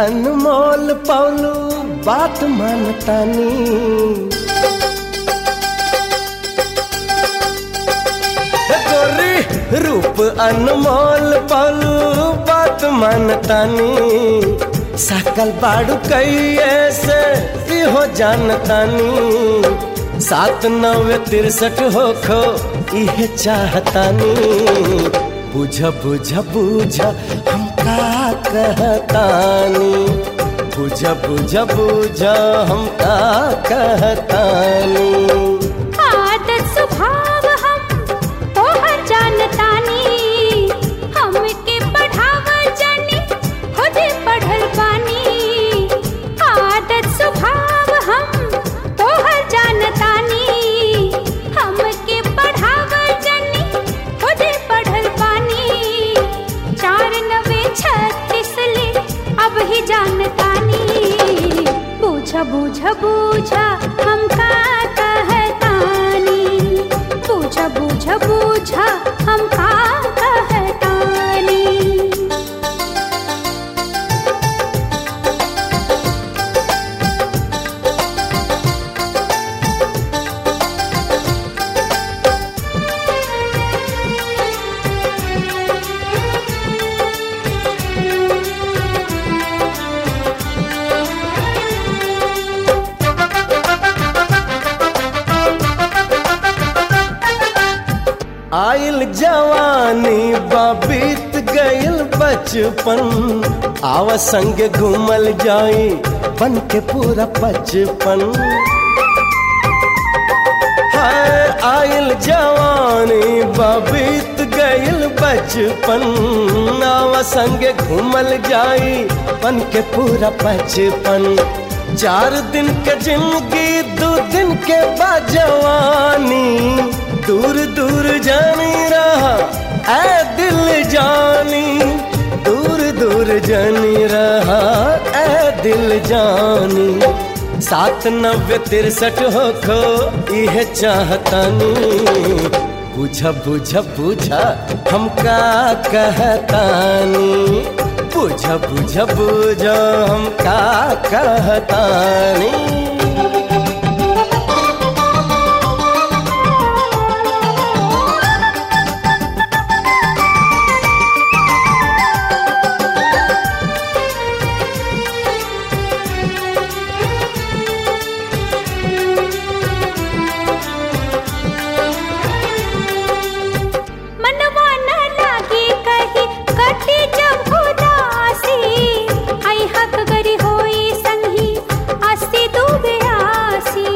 अनमोल पौलू बात मानतानी हे गोरी रूप अनमोल पौलू बात मानतानी सकल बाड़ू कैये से भी हो जानतानी सात नवे तिरसठ हो खो इहे चाहतानी बुझ बुझ बुझ हम का कहतानी बुझ बुझ बुझ हम का कहतानी आदत स्वभाव हम तोहर जानतानी हमके पढ़ाव जानी खुदे पढ़ल बानी आदत स्वभाव हम तोहर जानतानी हमके पढ़ाव जानी खुदे पढ़ल बानी चार नवे छत्तीस ले अब ही जानतानी बूझ बूझ बूझ हम का कहतानी बूझ बूझ बूझ हम का कहतानी आइल जवानी बीत गइल बचपन आव संग घूमल जाई बन के पूरा बचपन हाय आइल जवानी बीत गइल बचपन आव संग घूमल जाई बन के पूरा बचपन चार दिन के जिंदगी दो दिन के बाद जवानी दूर दूर जानी रहा ऐ दिल जानी दूर दूर जानी रहा ऐ दिल जानी सात नब्बे तिरसठ हो खो यह चाहतानी बुझ बुझ बुझ हम का कहतानी बुझ बुझ बुझ हम का कहतानी मनवा न लागे कहीं कटे जब उदासी आई हक गरी होई संगी आसी डूबे आसी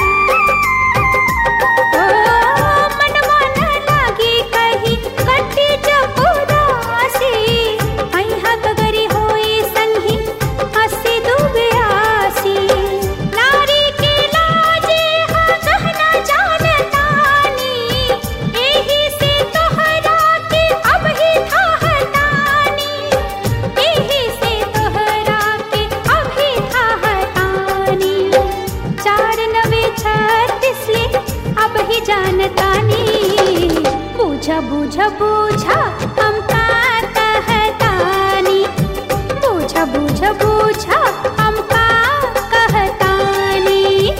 ओ, मनवा न लागे कहीं कटे जब उदासी आई हक गरी होई संगी आसी डूबे आसी नारी के लाजे हा कहना जानतानी एही से तोहरा के अब ही था हटानी एही से तोहरा के अब ही था हटानी चार नवे छत्तीस ले अब ही जानतानी बूझा बूझा बूझा हम का कहतानी बूझा बूझा बूझा हम का कहतानी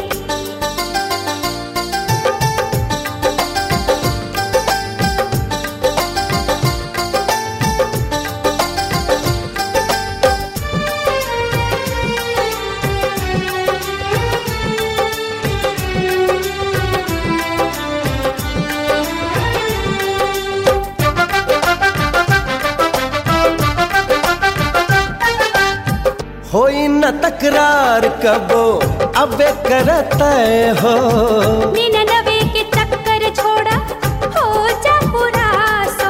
होई न तकरार कबो अबे करत हो निन्यानवे के चक्कर छोड़ा हो जा पूरा सो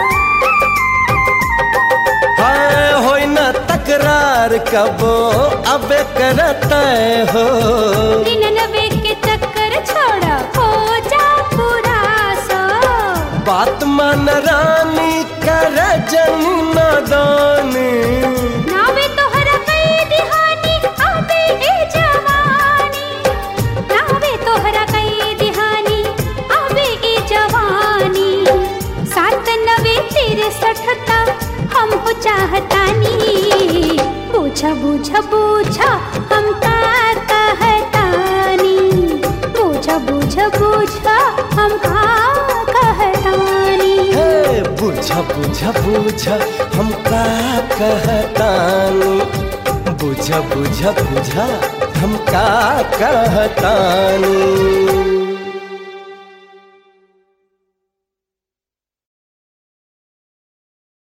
हाय होई न तकरार कबो अबे करत हो निन्यानवे के चक्कर छोड़ा हो जा पूरा सो बात मान रानी कर जन नादानी नावे तोहरा कई दिहानी आबे ए जवानी नावे तोहरा कई दिहानी आबे ए जवानी सात नवे तिरसठ ता हम हो चाहतानी बूझा बुझ बुझ हम का कहतानी बुझ बुझ बुझ हम का कहतानी हे बुझ बुझ बुझ हम का कहतानी बुझ बुझ बुझ हम का कहतानी